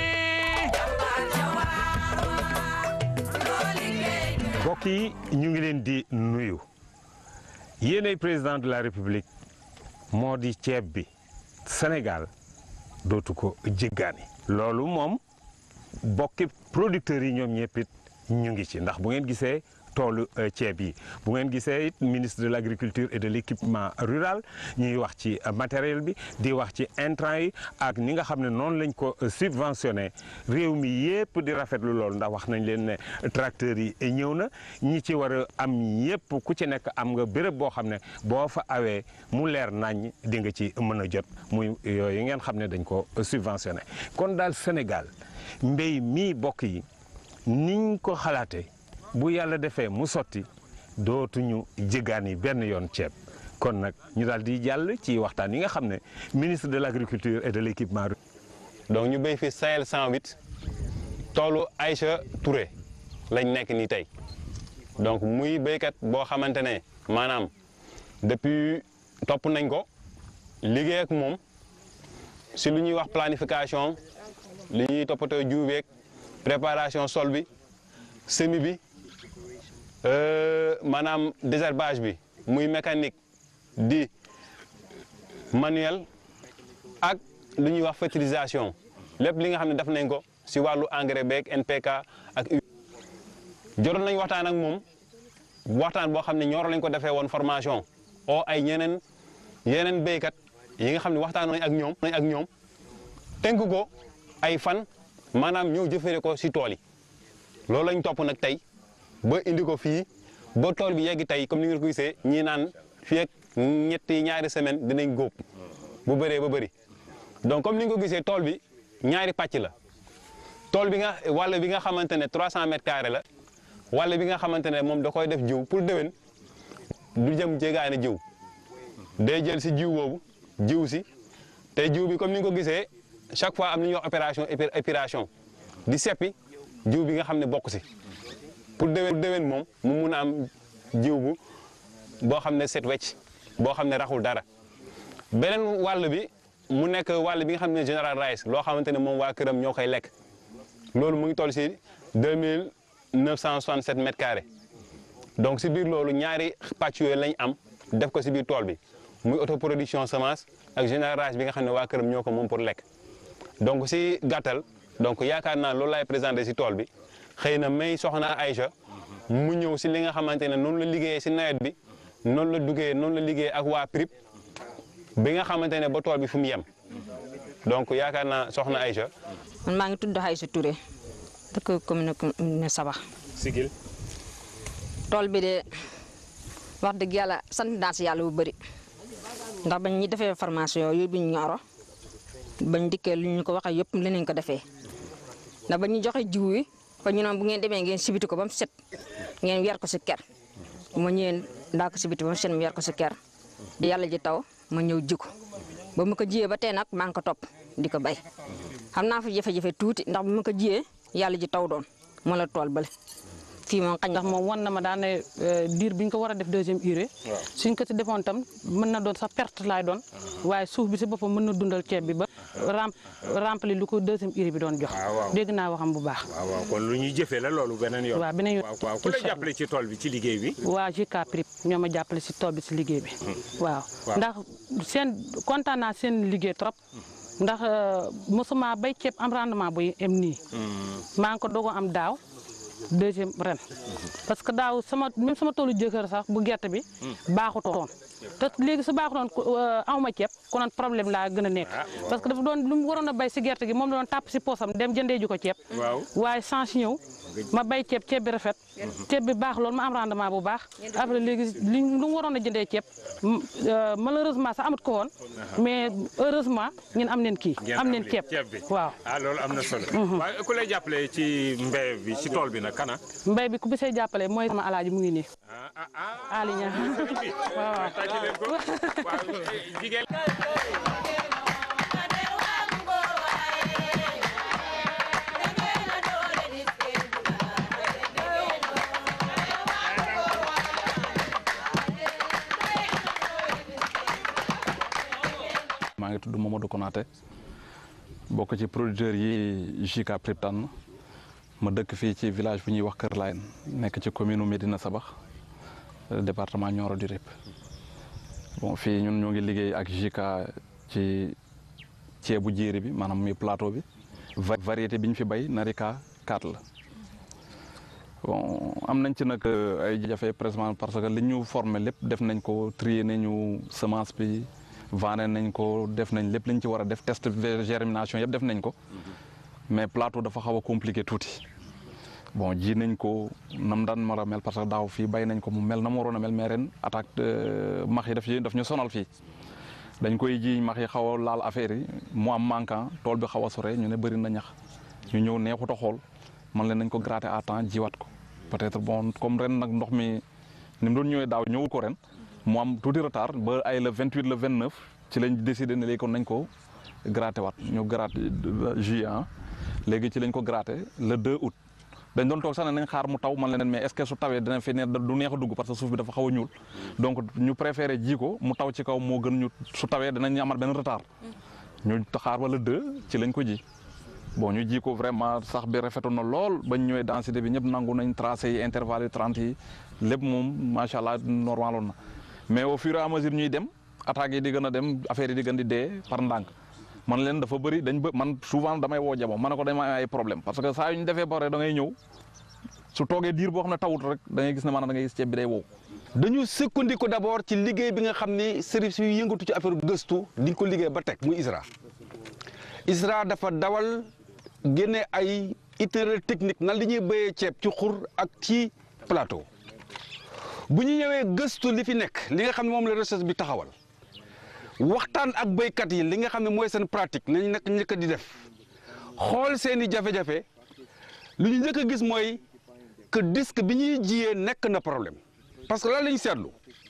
Speaker 4: mbokk yi ñu ngi leen di nuyu yéenay président de la république moo di ceeb bi Sénégal dootu ko jéggaani loolu moom bokki producteurs yi ñoom ñëpp it ñu ngi ci ndax bu ngeen gisee toolu ceeb yi bu ngeen gisee it ministre de l' agriculture et de l' équipement rural ñuy wax ci matériel bi di wax ci intrant yi ak ni nga xam ne noonu lañ ko subventionné réew mi yépp di rafetlu loolu ndax wax nañ leen ne tracteurs yi ñëw na ñi ci war a am yépp ku ci nekk am nga béréb boo xam ne boo fa awee mu leer nañ di nga ci mën a jot muy yooyu ngeen xam ne dañ ko subventionné kon daal Sénégal mbéy mii bokk yi niñ ko xalaatee bu yàlla defee mu sotti dootuñu jéggaani benn yoon ceeb kon nag ñu daal di jàll ci waxtaan yi nga xam ne ministre de l' agriculture et de l' équipement
Speaker 10: donc ñu béy fi Sahel 108 toolu Aïcha Touré lañ nekk nii tey donc muy béykat boo xamante ne maanaam depuis topp nañ ko liggéey ak moom si lu ñuy wax planification li ñuy toppatoo jiw beeg préparation sol bi semis bi maanaam désherbage bi muy mécanique di manuel ak lu ñuy wax fertilisation lépp li nga xam ne def nañ ko si wàllu engrais beeg NPK ak U. jotoon nañ waxtaan ak moom waxtaan boo xam ne ñooro lañ ko defee woon formation o ay ñeneen yeneen béykat yi nga xam ne waxtaan nañ ak ñoom nañ ak ñoom tënk ko ay fan maanaam ñëw jëfere ko si tool yi loolu lañ topp nag tey ba indi ko fii ba tool bi yegg tey comme ni ngeen ko gisee ñii naan fii ak ñetti ñaari semaine dinañ góob bu bëree ba bëri donc comme ni nga ko gisee tool bi ñaari pàcc la tool bi nga wàll bi nga xamante ne 300 mètres carrés la wàll bi nga xamante ne moom da koy def jiw pour déwén du jëm jéegaane jiw day jël si jiw boobu jiw si te jiw bi comme ni nga ko gisee chaque fois am na ñuy wax opération épiration di seppi jiw bi nga xam ne bokk si pour déwén déwén moom mu mun a am jiw bu boo xam ne set wecc boo xam ne raxul dara beneen wàll bi mu nekk wàll bi nga xam ne général rice loo xamante ne moom waa këram ñoo koy lekk loolu mu ngi toll si deux mille neuf cent soixante sept mètres carrés donc si biir loolu ñaari pàcc yooyu lañ am def ko si biir tool bi muy autoproduction semence ak général rice bi nga xam ne waa këram ñoo ko moom pour lekk donc si gàttal donc yaakaar naa loolu laay présenté si tool bi xëy na may soxna Aïcha mu ñëw si li nga xamante ne noonu la liggéeyee si nawet bi noonu la duggee noonu la liggéey ak waa PRIP bi nga xamante ne ba tool bi fu mu yem donc yaakaar naa soxna Aïcha
Speaker 11: man maa ngi tudd Aïcha Touré dëkk commune ne Sabax
Speaker 4: sigil
Speaker 11: tool bi de wax dëgg yàlla sant naa si yàlla bu bëri ndax bañ ñi defee formation yooyu bi ñu ñoro bañ dikkee lu ñu ko waxee yëpp leneen ko defee ndax ba ñu joxe jiw yi ba ñu noon bu ngeen demee ngeen sibiti ko ba mu set ngeen weer ko si ker ma ñëwee ndaa ko sibiti ba mu set mu weer ko si ker di yàlla ji taw ma ñëw ji ko ba ma ko jiyee ba tey nag maa ngi ko topp di ko bay xam naa fa jafe-jafe tuuti ndax bu ma ko jiyee yàlla ji taw doon moo la tool bale fii moom xañ
Speaker 5: ndax moom wan na ma daan ne diir bi ñu ko war a def deuxième urée suñ ko ci defoon tam mën na doon sax perte laay doon waaye suuf bi si boppam mën na dundal ceeb bi ba ram rempli lu ko deuxième urée bi doon jox
Speaker 14: waaw.
Speaker 5: dégg naa waxam bu baax
Speaker 14: waaw waaw kon lu ñuy jëfee la loolu beneen yoon.
Speaker 5: waaw beneen yoon.
Speaker 14: waaw waaw ku la
Speaker 5: Incha
Speaker 14: jàppale ci tool bi ci liggéey bi.
Speaker 5: waa JK Prip ñoo ma jàppale si tool bi si liggéey bi waaw
Speaker 14: waaw.
Speaker 5: ndax seen kontaan naa seen liggéey trop ndax mosuma bay ceeb am rendement buy em nii maa ngi ko dogo am daaw deuxième ren parce que daaw sama même sama toolu jëkkër sax bu gerte bi baaxutoon te léegi su baaxutoon awma ceeb konoon problème laa gën a nekk parce que dafa doon lu mu waroon a bay si gerte gi moom la doon tàpp si poosam dem jëndee ju ko ceeb
Speaker 14: waaw
Speaker 5: waaye change ñëw ma bay ceeb ceeb bi rafet ceeb bi baax loolu ma am rendement bu baax après léegi li lu mu waroon a jëndee ceeb m- euh, malheureusement sax amat ko woon mais heureusement ñun am neen kii
Speaker 14: ngeen
Speaker 5: am neen
Speaker 14: li-
Speaker 5: ceeb
Speaker 14: ceeb bi
Speaker 5: waaw
Speaker 14: ah loolu am na solo. waaye ku lay jàppale ci mbéy bi ci tool bi nag kana.
Speaker 5: mbay bi ku bi see jàppale mooy sama alaaji mu ngi nii Ali Ñaŋ waaw
Speaker 14: tàcc leen ko waaw jigéen.
Speaker 8: maa ngi tudd Mamadou Konaté bokk ci producteurs yi JK Prip tànn ma dëkk fii ci village bu ñuy wax Kër Layen nekk ci commune u Médina Sabax euh, département Nioro du Rip bon fii ñun ñoo ngi liggéey ak JK ci ceebu jéeri bi maanaam muy plateau bi va- variété bi ñu fi bay Narika 4 la bon am nañ ci nag euh, ay jafe présentement parce que li ñu formé lépp def nañ ko trier nañu semence bi vanné nañ ko def nañ lépp li ñu ci war a def test de germination yëpp def nañ ko mais plateau dafa xaw a compliqué tuuti bon ji nañ ko nam daan mar a mel parce que daaw fii bay nañ ko mu mel na mu waroon a mel mais ren attaque de max yi daf daf ñu sonal fii dañ koy ji max yi xaw a laal affaire yi mu am manquant tool bi xaw a sore ñu ne bëri na ñax ñu ñëw neexut a xool man leen nañ ko gratter à temps jiwaat ko peut-être bon comme ren nag ndox mi ni mu doon ñëwee daaw ñëwul ko ren mu am tuuti retard ba ay le 28 le 29 ci lañ décidé ne léegi kon nañ ko gratter waat ñu gratter juillet ah léegi ci lañ ko gratter le 2 août dañ doon toog sax ne nañ xaar mu taw man leen mais est-ce que su tawee dina fi ne du neex a dugg parce que suuf bi dafa xaw a ñuul donc ñu préféré ji ko mu taw ci kaw moo gën ñu su tawee dinañ amat benn retard ñu xaar wala 2 ci lañ ko ji bon ñu ji ko vraiment sax bi rafetoon na lool bañ ñëwee densité bi ñëpp nangu nañ tracé yi intervalle yi 30 yi lépp moom macha allah normaloon na mais au fur et à mesure ñuy dem attaques yi di gën a dem affaire yi di gën di dee par ndànk man leen dafa bëri dañ bë man souvent damay woo jabo ma ne ko dama am ay problème parce que saa yu ñu defee ba pare da ngay ñëw su toogee diir boo xam ne tawut rek da ngay gis ne maanaam da ngay gis ceeb bi day wow.
Speaker 9: dañu sukkandiku d'abord ci liggéey bi nga xam ni service yu yëngatu ci affaire gëstu di ko liggéey ba teg muy ISRA ISRA dafa dawal génne ay itinéraire technique nan li ñuy béyee ceeb ci xur ak ci plateau bu ñu ñëwee gëstu li fi nekk li nga xam ne moom la recherche bi taxawal waxtaan ak béykat yi li nga xam ne mooy seen pratique nañ nekk njëkk di def xool seen i jafe-jafe lu ñu njëkk a gis mooy que disque bi ñuy jiyee nekk na problème parce que lan la ñu seetlu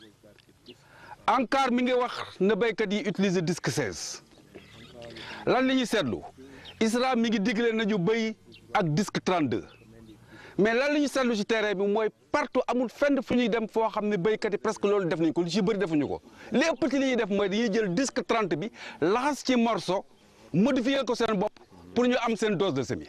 Speaker 9: ANCAR mi ngi wax na béykat yi utiliser disque 16 lan la ñuy seetlu ISRA mi ngi digle nañu béy ak disque 32 mais lan la ñuy seetlu ci terrain bi mooy partout amul fenn fu ñuy dem foo xam ne béykat yi presque loolu def nañ ko lu ci bëri defuñu ko li ëpp ci li ñuy def mooy dañuy jël disque 30 bi laxas ci morceau modifier ko seen bopp pour ñu am seen dose de semis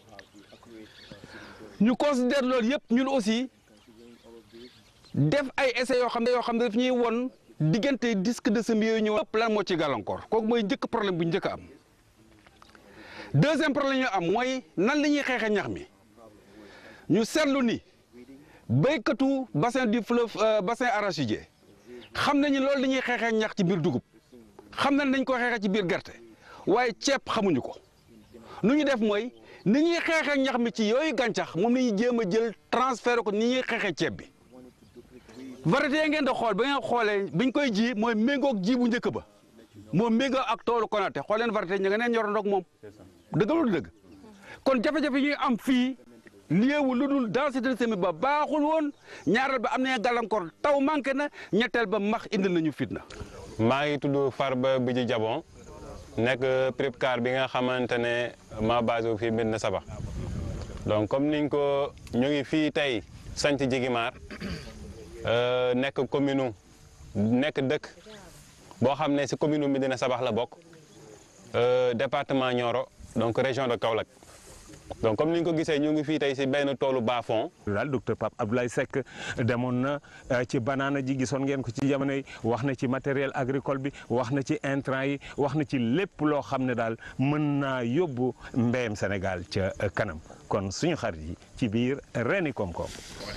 Speaker 9: ñu considère loolu yëpp ñun aussi def ay essais yoo xam ne yoo xam ne daf ñuy won diggante disque de semis yooyu ñëw ëpp lan moo ci gàllankoor kooku mooy njëkk problème bu njëkk a am deuxième problème ñu am mooy nan la ñuy xeexee ñax mi ñu seetlu ni béykatu bassin du fleuve bassin arachidier xam nañu loolu dañuy xeexee ñax ci biir dugub xam nañ nañ ko xeexee ci biir gerte waaye ceeb xamuñu ko nu ñu def mooy ni ñuy xeexee ñax mi ci yooyu gàncax moom la ñuy jéem a jël transféré ko ni ñuy xeexee ceeb bi variété yi ngeen di xool ba ngeen xoolee biñ koy ji mooy méngoog ji bu njëkk ba moo méngoo ak toolu Konaté xool leen variété ñu nga neen ñorandoog moom dëgg lu dëgg kon jafe-jafe yi ñuy am fii liewu lu dul densité de semis ba baaxul woon ñaareel ba am na gàllankoor taw manqué na ñetteel ba max indil nañu fitna.
Speaker 10: maa ngi tudd Farba Bidji Jabon nekk Pripcar bi nga xamante ne maa basé wu fii Médina Sabax donc comme niñ ko ñu ngi fii tey sanc Jigimar nekk commune nekk dëkk boo xam ne si commune Médina Sabax la bokk département Nioro donc région de Kaolack donc comme ni nga ko gisee ñu ngi fii tey si benn toolu bas-fond.
Speaker 4: daal docteur Pape Abdoulaye Seck demoon na ci banaana ji gisoon ngeen ko ci jamono yi wax na ci matériel agricole bi wax na ci intrant yi wax na ci lépp loo xam ne daal mën naa yóbbu mbéyam Sénégal ca kanam kon suñu xarit yi ci biir reeni koom-koom.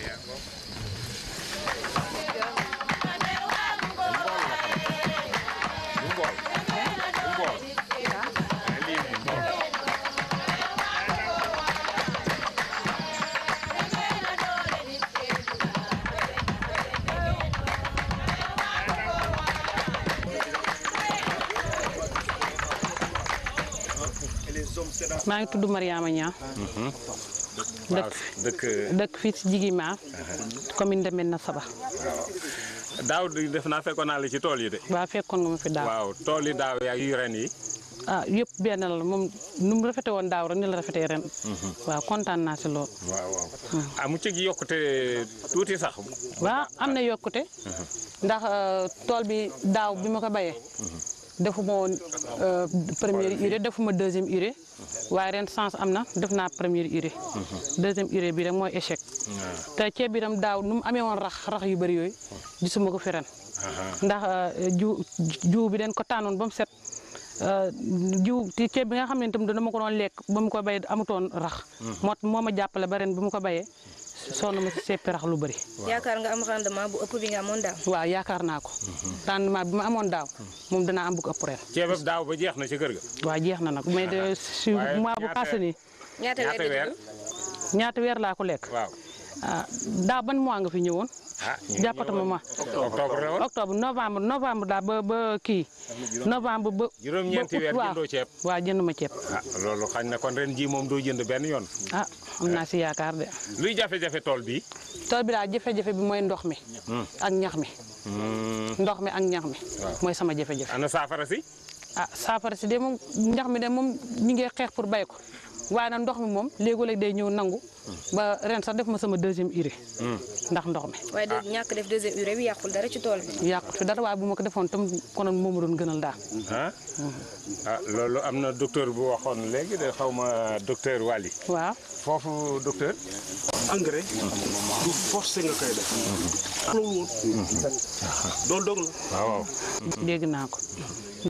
Speaker 5: maa ngi tudd Mariama Niang dëkk
Speaker 4: dëkk
Speaker 5: dëkk fii ci Jigimar commune de Médina Saba
Speaker 4: daaw di def naa fekkoon naa la ci tool yi de.
Speaker 5: waaw fekkoon nga ma fi daaw
Speaker 4: waaw tool yi daaw yaa yu ren yi.
Speaker 5: ah yëpp benn la moom nu mu rafete woon daaw rek ni la rafetee ren waaw kontaan naa si lool
Speaker 4: waaw waaw ah mu ci yokkute tuuti sax.
Speaker 5: waaw am na yokkute ndax tool bi daaw bi ma ko bayee defuma woon première urée defuma deuxième urée waaye ren sens am na def naa première urée deuxième urée bi rek mooy échec te ceeb bi tam daaw nu mu amee woon rax rax yu bëri yooyu gisuma ko fi ren ndax jiw jiw bi den ko tànnoon ba mu set jiw ci ceeb bi nga xam ne itam dama ko doon lekk ba mu ko bay amutoon rax moo moo ma jàppale ba ren bi mu ko bayee sonn ma si seppi rax lu bëri
Speaker 6: yaakaar nga am rendement bu ëpp bi nga amoon daaw.
Speaker 5: waaw yaakaar naa ko rendement bi ma amoon daaw moom danaa am bu ko ëpp ren
Speaker 4: ceebab daaw ba jeex na ci kër ga.
Speaker 5: waaw jeex na nag mais de si mois bu passé nii
Speaker 6: ñaata weer
Speaker 4: weer
Speaker 5: ñaata weer laa ko lekk
Speaker 4: waaw
Speaker 5: ah daaw ban mois nga fi ñëwoon
Speaker 4: ah
Speaker 5: jàppatuma ma
Speaker 4: octobre la woon
Speaker 5: octobre novembre novembre daal ba ba kii novembre ba
Speaker 4: juróom-ñeenti weer
Speaker 5: waaw
Speaker 4: jëndoo ceeb.
Speaker 5: waaw jënduma ceeb
Speaker 4: ah loolu xañ na kon ren ji moom doo jënd benn yoon.
Speaker 5: ah am naa si yaakaar de
Speaker 4: luy jafe-jafe tool bi.
Speaker 5: tool bi daal jafe-jafe bi mooy ndox mi ak ñax mi ndox mi ak ñax mi mooy sama jafe-jafe
Speaker 4: ana saafara si.
Speaker 5: ah saafara si de moom ñax mi de moom ñu ngi xeex pour bay ko waaye nag ndox mi moom léegoo-léeg day ñëw nangu ba ren sax def ma sama deuxième urée ndax ndox mi
Speaker 6: waaye de ñàkk def deuxième urée bi yàqul dara ci tool bi.
Speaker 5: yàqut fi dara waaye bu ma ko defoon tam konoon moo ma doon gënal daal
Speaker 4: ah ah loolu am na docteur bu waxoon léegi de xaw ma docteur Waly.
Speaker 5: waaw
Speaker 4: foofu docteur.
Speaker 7: engrais du forcé nga koy def loolu woon loolu dong la
Speaker 4: waaw waaw
Speaker 5: dégg naa ko